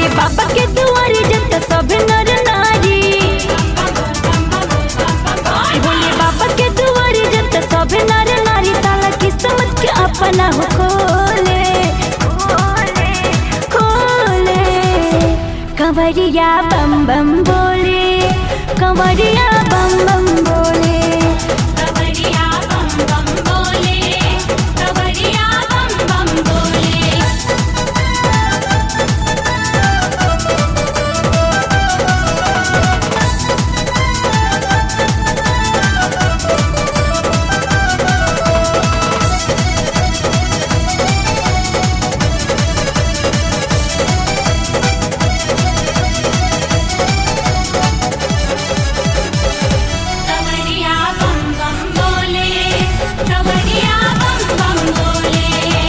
बाबा के दुआरे जत सब नर नारी भोले बाबा के दुआरे जत सब नर नारी ताला किस्मत के अपना हो खोले खोले खोले कंवरिया बम बम बोले कंवरिया बम बम बोले कवरिया बम बम बोले कवरिया बम बम बोले कवरिया बम बम बोले कवरिया बम बम बोले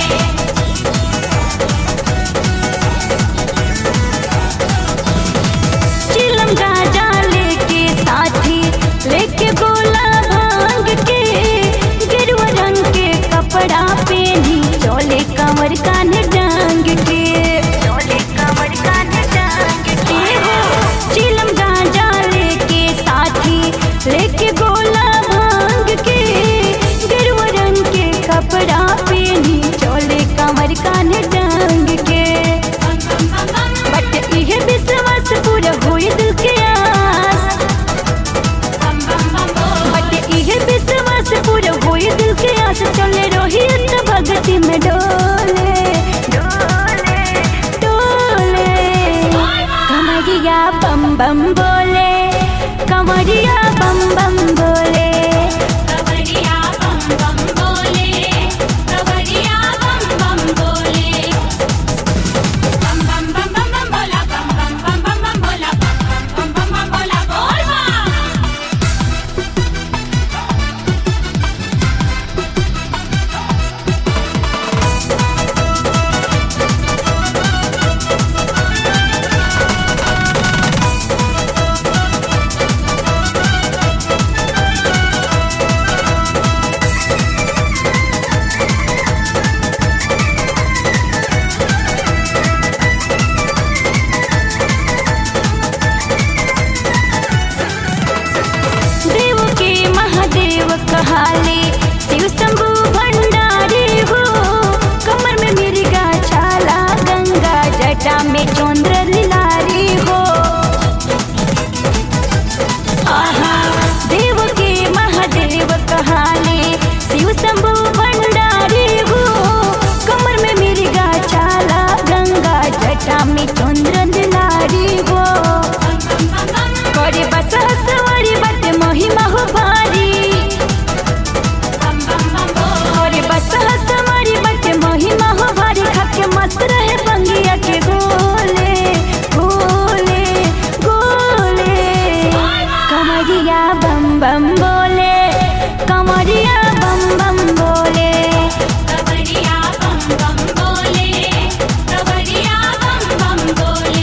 चिलम गाजा लेके साथी लेके गोला भांग के गिरवा रंग के कपड़ा पहनी चोले कमर कान डांग के चोले कमर कान डांग के हो चिलम गाजा लेके साथी लेके गोला भांग के गिरवा रंग के कपड़ा पहनी चोले कमर कान डांग के बम बम बम बम बट इहे विश्वास पूरा होई दिल के आस बम बम बम बोल बट इहे विश्वास पूरा होई दिल के आस चले रही त भक्ति में डोले डोले डोले कमरिया बम बम बोले कमरिया बम बम बोले कवरिया बम बम बोले कवरिया बम बम बोले बम बम बम बम बम बोला बम बम बम बम बम बोला बम बम बम बम बोला बोल बम देव के महादेव कहाले शिव शंभु भंडारी हो कमर में मिर्गा छाला गंगा जटा में चंद्र लिलारी हो आहा देव के महादेव कहाले शिव शंभु भंडारी हो कमर में मिर्गा छाला गंगा जटा में चंद्र लिलारी हो बम बम बम बम करे बस सवारी बट महिमा हो भारी बम बम बम बोल करे बस सवारी बट महिमा हो भारी खाके मस्त रहे बंगिया के गोले गोले गोले कमरिया बम बम बोले कमरिया बम बम बोले कवरिया बम बम बोले कवरिया बम बम बोले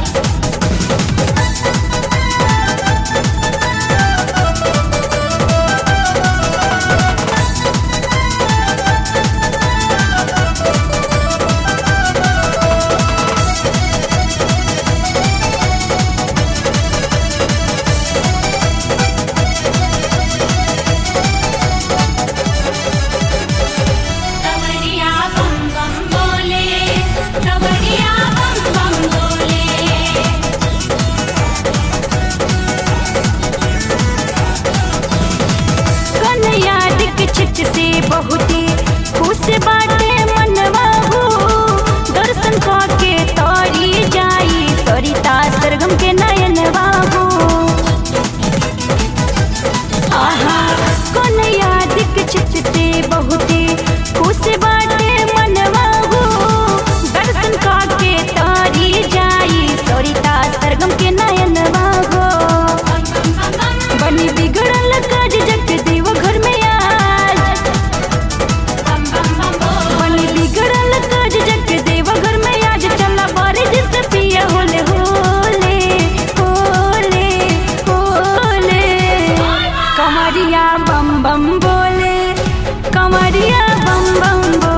कवरिया बम बम बोले कवरिया बम बम बोले कन्हैया दिक छिट से बहुते खुश बाटे मनवा हो दर्शन के तोरी जाई सरिता सरगम के नयन बाबू आहा कन्हैया दिक छिट से बहुते खुश बाटे मनवा हो दर्शन के तोरी जाई सरिता सरगम के नयन बाबू बम बम बम बम बनी बिगड़ल काज जग देव घर में आज बम बम बम बोल बनी बिगड़ल काज जग देव घर में आज चला बारे जिस पिया होले होले होले होले कमरिया बम बम बोले कमरिया बम बम बोले